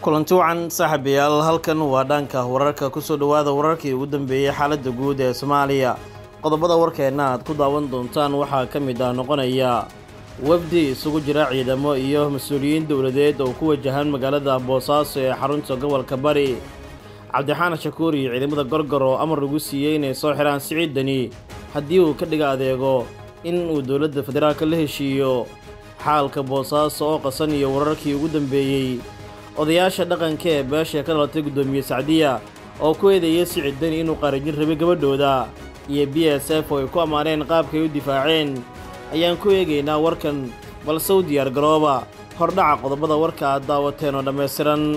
kulanti wacan saaxiibayaal halkan waa dhanka wararka kusoo dhowaada wararkii ugu dambeeyey xaaladda guud ee soomaaliya qodobada warkeenna aad ku daawan doontaan waxaa ka mid ah noqonaya wafdi isugu jira ciidamo iyo mas-uuliyiin dowladeed oo ku wajahan magaalada boosaaso ee xarunta gobolka bari cabdixaan shakuur iyo ciidamada gorgor oo amar lagu siiyey inay soo xidhaan siciidani haddii uu ka dhiga adeego in uu dowladda federaalka la heshiiyo xaalka boosaaso oo qasan iyo wararkii ugu dambeeyey odayaasha dhaqanka ee beesha ka dhalatay guddoomiye sacdiya oo ku eedeeyay siciidani inuu qaarajin rabay gabadhooda iyo b s f oo ay ku ammaaneen qaabkay u difaaceen ayaan ku eegaynaa warkan balse u diyaar garooba hordhaca qodobada warka aad daawateen oo dhammaystiran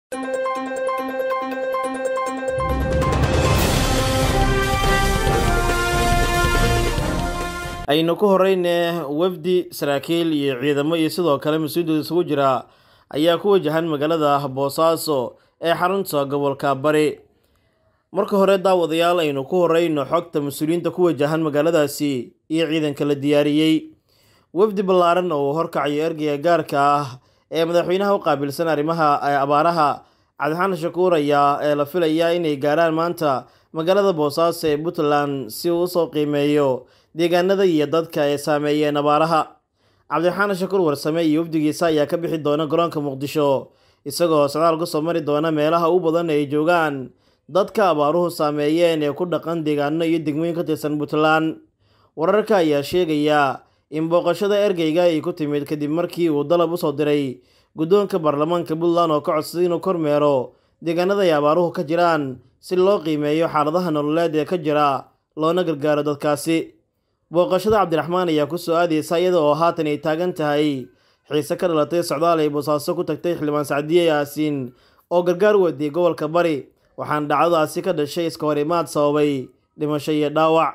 aynu ku horrayne wafdi saraakiil iyo ciidamo iyo sidoo kale mas-uuliyada isugu jira ayaa ku wajahan magaalada boosaaso ee xarunta gobolka bari marka hore daawadayaal aynu ku horeyno xogta mas-uuliyiinta ku wajahan magaaladaasi iyo ciidanka la diyaariyey wafdi ballaaran oo uu horkacayo ergeyga gaarka ah ee madaxweynaha u qaabilsan arrimaha abaaraha cabdixaan shakuur ayaa ee la filayaa inay gaarhaan maanta magaalada boosaaso ee puntland si uu usoo qiimeeyo deegaanada iyo dadka ay saameeyeen abaaraha cabdixaan shakuur warsame iyo wafdigiisa ayaa ka bixi doona garoonka muqdisho isagoo socdaal ku soo mari doona meelaha u badan ay joogaan dadka abaaruhu saameeyeen ee ku dhaqan deegaano iyo degmooyin ka tirsan puntland wararka ayaa sheegaya in booqashada ergeyga ay ku timid kadib markii uu dalab usoo diray guddoonka baarlamaanka puntland oo ka codsaday inuu kormeero deegaanada ay abaaruhu ka jiraan si loo qiimeeyo xaaladaha nololeed ee ka jira loona gargaaro dadkaasi booqashada cabdiraxmaan ayaa ku soo aadaysa iyada oo haatan ay taagan tahay xiise ka dhalatay socdaal ay boosaaso ku tagtay xildhibaan sacdiye yaasiin oo gargaar wadiyay gobolka bari waxaana dhacdadaasi ka dhashay iska hor imaad sababay dhimasho iyo dhaawac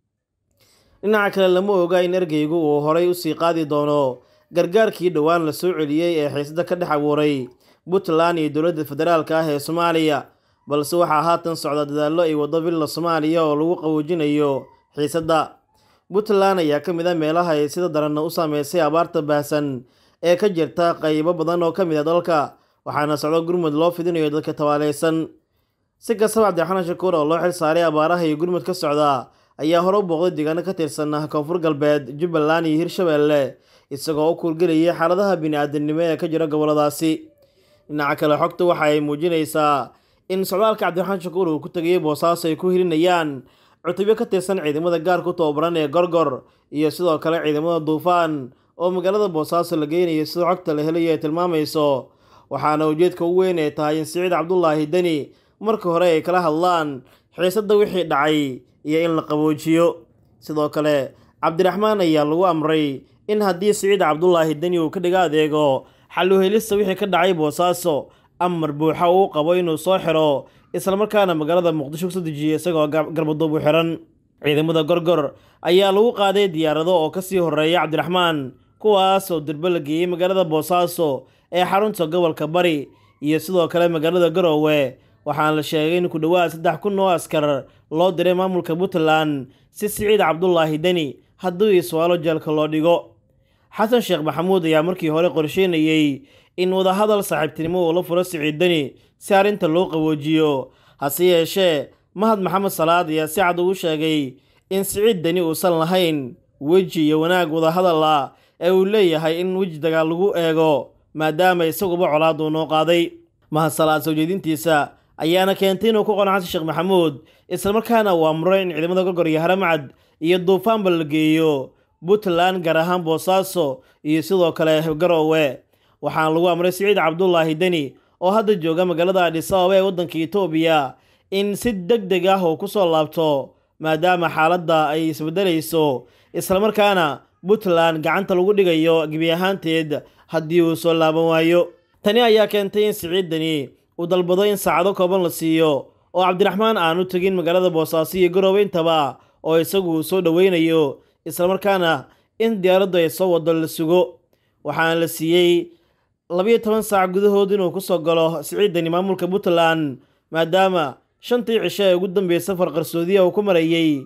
dhinaca kale lama oga in ergeygu uu horay usii qaadi doono gargaarkii dhowaan la soo celiyey ee xiisada ka dhex abuuray puntland iyo dowladda federaalka ah ee soomaaliya balse waxaa haatan socda dadaallo ay waddo villa soomaaliya oo lagu qawoojinayo xiisadda puntland ayaa ka mid a meelaha ay sida daranna u saameysay abaarta baahsan ee ka jirta qaybo badan oo ka mid a dalka waxaana socdo gurmud loo fidinayo dadka tabaaleysan si kastaba cabdixaan shakuur oo loo xil saaray abaaraha iyo gurmud ka socda ayaa hore u booqday deegaano ka tirsan koonfur galbeed jubbaland iyo hirshabeelle isagoo u kuurgelayay xaaladaha bini-aadamnimo ee ka jira goboladaasi dhinaca kale xogta waxa ay muujinaysaa in socdaalka cabdiraxmaan shakuur uu ku tegayay boosaaso ay ku hirinayaan cutubyo ka tirsan ciidamada gaar ku tababaran ee gorgor iyo sidoo kale ciidamada duufaan oo magaalada boosaaso la geynayo sida xogta la helayo ay tilmaamayso waxaana ujeedka ugu weyn ay tahay in siciid cabdulaahi deni marka hore ay kala hadlaan xiisadda wixii dhacay iyo in la qaboojiyo sidoo kale cabdiraxmaan ayaa lagu amray in haddii siciid cabdulaahi deni uu ka dhiga adeego xaluhelista wixii ka dhacay boosaaso amar buuxa uu qabo inuu soo xiro islamarkaana magaalada muqdisho kusoo dejiya isagoo garbaduub u xiran ciidamada gorgor ayaa lagu qaaday diyaarado oo kasii horeeya cabdiraxmaan kuwaas oo durbo la geeyey magaalada boosaaso ee xarunta gobolka bari iyo sidoo kale magaalada garoowe waxaana la sheegay in ku dhowaad saddex kun oo askar loo diray maamulka puntland si siciid cabdulaahi deni haddii iswaalo jeelka loo dhigo xasan sheekh maxamuud ayaa markii hore qorsheynayey in wadahadal saaxiibtinimo uu la furo siciid deni si arrinta loo qaboojiyo hase yeeshee mahad maxamed salaad ayaa si cad ugu sheegay in siciid deni uusan lahayn weji iyo wanaag wadahadal ah ee uu leeyahay in weji dagaal lagu eego maadaama isaguba colaaduu noo qaaday mahad salaad soo jeedintiisa ayaana keentay inuu ku qono xasan sheekh maxamuud islamarkaana uu amro in ciidamada gorgor iyo haramcad iyo duufaanba la geeyo puntland gaar ahaan boosaaso iyo sidoo kale garoowe waxaana lagu amray siciid cabdulaahi deni oo hadda jooga magaalada adhis ababa ee waddanka etoobiya in si deg deg ah uu kusoo laabto maadaama xaaladda ay isbedelayso islamarkaana puntland gacanta lagu dhigayo gebi ahaanteed haddii uu soo laaban waayo tani ayaa keentay in siciid deni uu dalbado in saacado kooban la siiyo oo cabdiraxmaan aanu tegin magaalada boosaaso iyo garoowe intaba oo isagu uu soo dhoweynayo islamarkaana in diyaaraddu ay soo wado la sugo waxaana la siiyey labiyo toban saac gudahood inuu kusoo galo siciidani maamulka puntland maadaama shantii cisho ee ugu dambeysay safar qarsoodiya uu ku marayey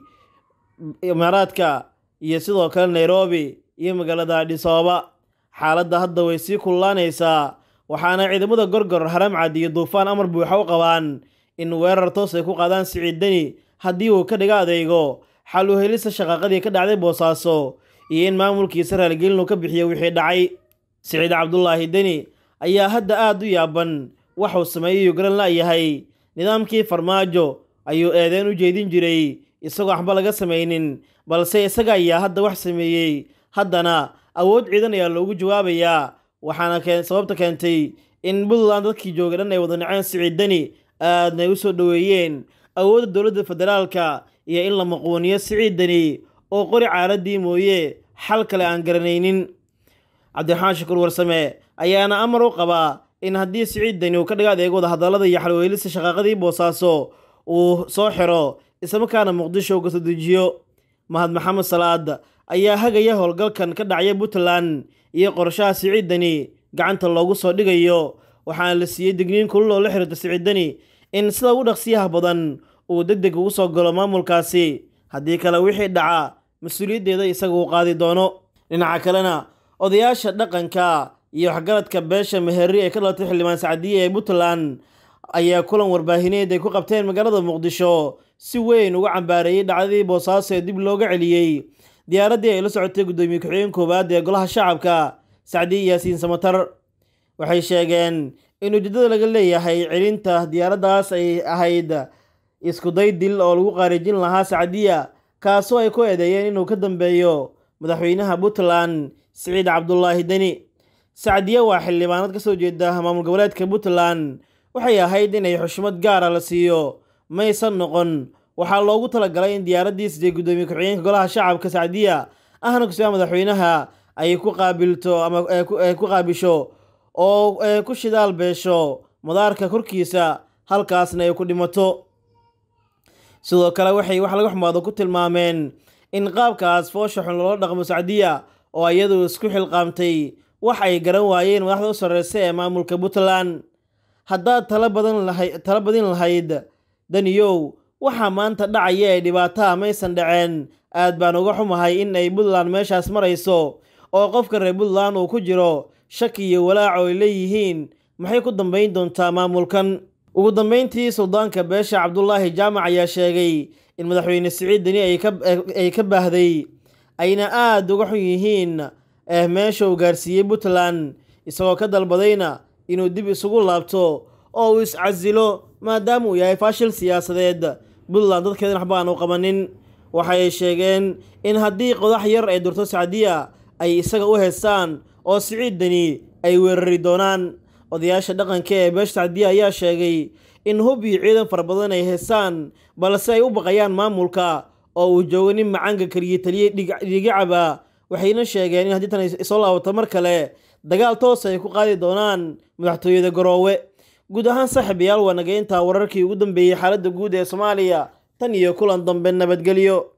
imaaraadka iyo sidoo kale nairobi iyo magaalada adhis ababa xaaladda hadda way sii kululaanaysaa waxaana ciidamada gorgor haramcad iyo duufaan amar buuxa u qabaan in weerar toos ay ku qaadaan siciid deni haddii uu ka dhiga adeego xal u helista shaqaaqadii ka dhacday boosaaso iyo in maamulkiisa raaligelin uu ka bixiyo wixii dhacay siciid cabdulaahi deni ayaa hadda aad u yaaban waxuu sameeyey garan la'yahay nidaamkii farmaajo ayuu eedeen u jeedin jiray isagoo waxba laga samaynin balse isaga ayaa hadda wax sameeyey haddana awood ciidan ayaa loogu jawaabayaa waxaana sababta keentay in puntland dadkii joogay dhan ay wada naceen siciid deni aadna ay u soo dhoweeyeen awoodda dowladda federaalka iyo in la maquuniyo siciid deni oo qori caaradii mooye xal kale aan garanaynin cabdiraxmaan shukuur warsame ayaana amar u qabaa in haddii siciid deni uu ka dhiga adeego wada hadallada iyo xalweelista shaqaaqadii boosaaso uu soo xiro islamarkaana muqdisho uga soo dejiyo mahad maxamed salaad ayaa hagaya howlgalkan ka dhacya puntland iyo qorshaha siciid deni gacanta loogu soo dhigayo waxaana la siiyey digniin kulul oo la xiriirta siciid deni in sida ugu dhaqsiyaha badan uu deg deg ugu soo galo maamulkaasi haddii kale wixii dhaca mas-uuliyaddeeda isaga uu qaadi doono dhinaca kalena odayaasha dhaqanka iyo waxgaradka beesha meherri ee ka dhalatay xildhibaan sacadiye ee puntland ayaa kulan warbaahineed ay ku qabteen magaalada muqdisho si weyn uga cambaareeyey dhacdadii boosaaso ee dib looga celiyey diyaaraddii ay la socotay guddoomiye ku-xigeen koowaad ee golaha shacabka sacdiye yaasiin samatar waxay sheegeen in ujeedada laga leeyahay celinta diyaaraddaas ay ahayd iskuday dil oo lagu qaarijin lahaa sacdiya kaasoo ay ku eedeeyeen inuu ka dambeeyo madaxweynaha puntland siciid cabdulaahi deni sacdiye waa xildhibaanad ka soo jeeda maamul goboleedka puntland waxay ahayd inay xushmad gaara la siiyo maysan noqon waxaa loogu talagalay in diyaaraddii sidee guddoomiye ku-xigeenka golaha shacabka sacdiya ahna kusiba madaxweynaha ay ku qaabilto ama ku qaabisho oo ku shidaal beesho madaarka korkiisa halkaasna ay ku dhimato sidoo kale waxay wax laga xumaado ku tilmaameen in qaabkaas foosha xun loola dhaqmo sacdiya oo iyadu isku xilqaamtay wax ay garan waayeen madaxda u sarreysa ee maamulka puntland haddaad tala badan lahayd tala badin lahayd daniyow waxaa maanta dhacaya ee dhibaataha maysan dhaceen aad baan uga xumahay in ay puntland meeshaas marayso oo qofka reer puntland uu ku jiro shaki iyo walaac oo ay leeyihiin maxay ku dambayn doontaa maamulkan ugu dambayntii suldaanka beesha cabdulaahi jaamac ayaa sheegay in madaxweyne siciid deni ay ka baahday ayna aada uga xun yihiin eh meesha uu gaarsiiyey puntland isagoo ka dalbadayna inuu dib isugu laabto oo uu iscasilo maadaama uu yahay faashil siyaasadeed puntland dadkeedan waxba aan u qabanin waxay sheegeen in haddii qodax yar ay durto sacdiya ay isaga u heestaan oo siciid deni ay weerari doonaan odayaasha dhaqanka ee beesha sacdiya ayaa sheegay in hub iyo ciidan fara badan ay heestaan balse ay u baqayaan maamulka oo uu joogo nin macaanka keliya taliye dhigicaba waxayna sheegeen in haddii tan soo laabato mar kale dagaal toos ay ku qaadi doonaan madaxtooyada garoowe guud ahaan saaxiibayaal waa nageyntaa wararkii ugu dambeeyey xaaladda guud ee soomaaliya tan iyo kulan dambe nabadgelyo